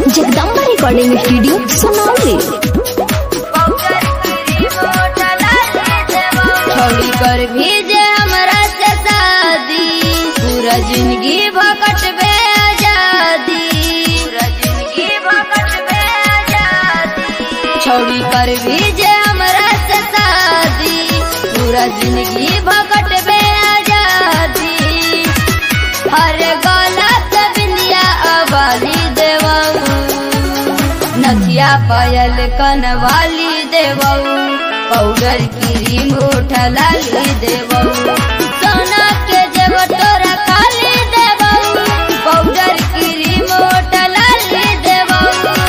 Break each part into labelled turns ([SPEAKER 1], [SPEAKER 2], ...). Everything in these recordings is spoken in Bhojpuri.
[SPEAKER 1] जगदम्बा रिकॉर्डिंग स्टूडियो सुनौली
[SPEAKER 2] छोड़ी कर भेजे हमरा से शादी पूरा जिंदगी भकट बे आजादी पूरा जिंदगी भकट बे आजादी छोड़ी कर भेजे हमरा से शादी पूरा जिंदगी भकट बे आजादी हर गला पे बिंदिया अवाली देवऊ नथिया पायल कनवाली देवऊ पाउडर क्रीम उठा लाली देवऊ सोना के जेब तोरा खाली देवऊ पाउडर क्रीम उठा लाली देवऊ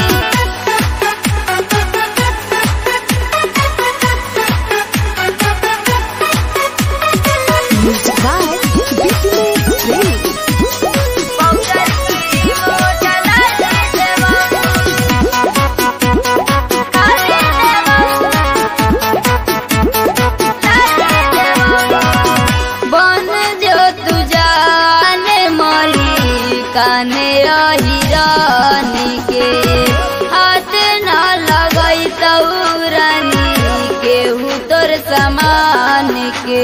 [SPEAKER 1] music by business Premi
[SPEAKER 2] powder cream उठा लाली देवऊ खाली देवऊ बन जो तू जाने मली काने हिरानी के हाथ न लगई तौरानी केहू तोर समान के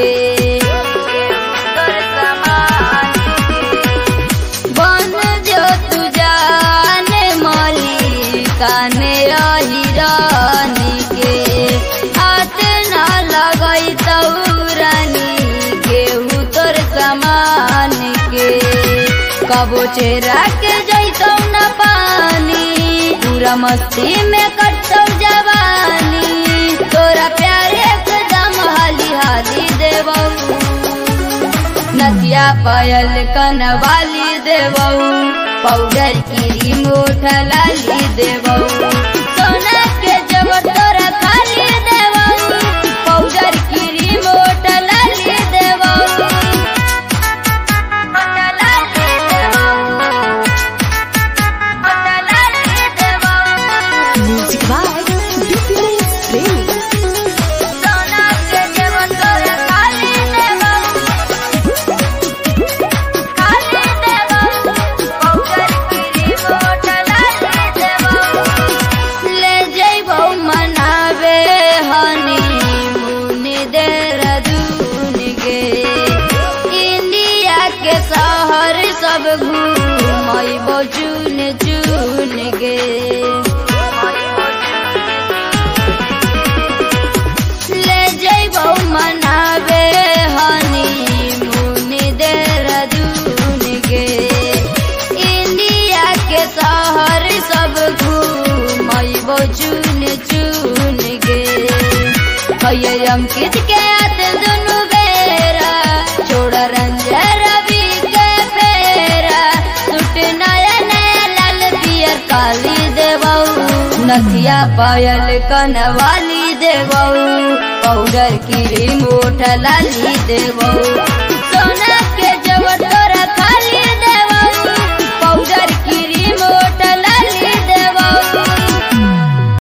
[SPEAKER 2] बन जो तू जाने मली काने हिरानी के हाथ न लगई तौरानी केहू तोर समान के कबो चेरा के जैतौ न पानी पूरा मस्ती में कटतौ जवानी तोरा प्यारे एकदम हाली हाली देवऊ नदिया पायल कनवाली देवऊ पाउडर की मोठा लाली देवऊ सोना के जब तोरा खाली देवऊ पाउडर की मोठा लाली देवऊ मोठा लाली देवऊ मोठा लाली देवऊ
[SPEAKER 1] म्यूजिक बाय बिजनेस प्रेमी
[SPEAKER 2] सोना के जब तोरा खाली देवऊ खाली देवऊ पाउडर की मोठा लाली देवऊ ले जइबौ मनावे हनी मुनि देहरादून गे इंडिया के शहर सब घूमैबौ चुन चुन गे ले जइबौ मनावे हनी मुनि देहरादून गे इंडिया के शहर सब घूमैबौ चुन चुन गे कहिए अंकित के आत दुनु बेरा छोड़ रंजन रवि के फेरा सुट नया नया लाल पियर काली देवऊ नथिया पायल कनवाली देवऊ पाउडर की मोठ लाली देवऊ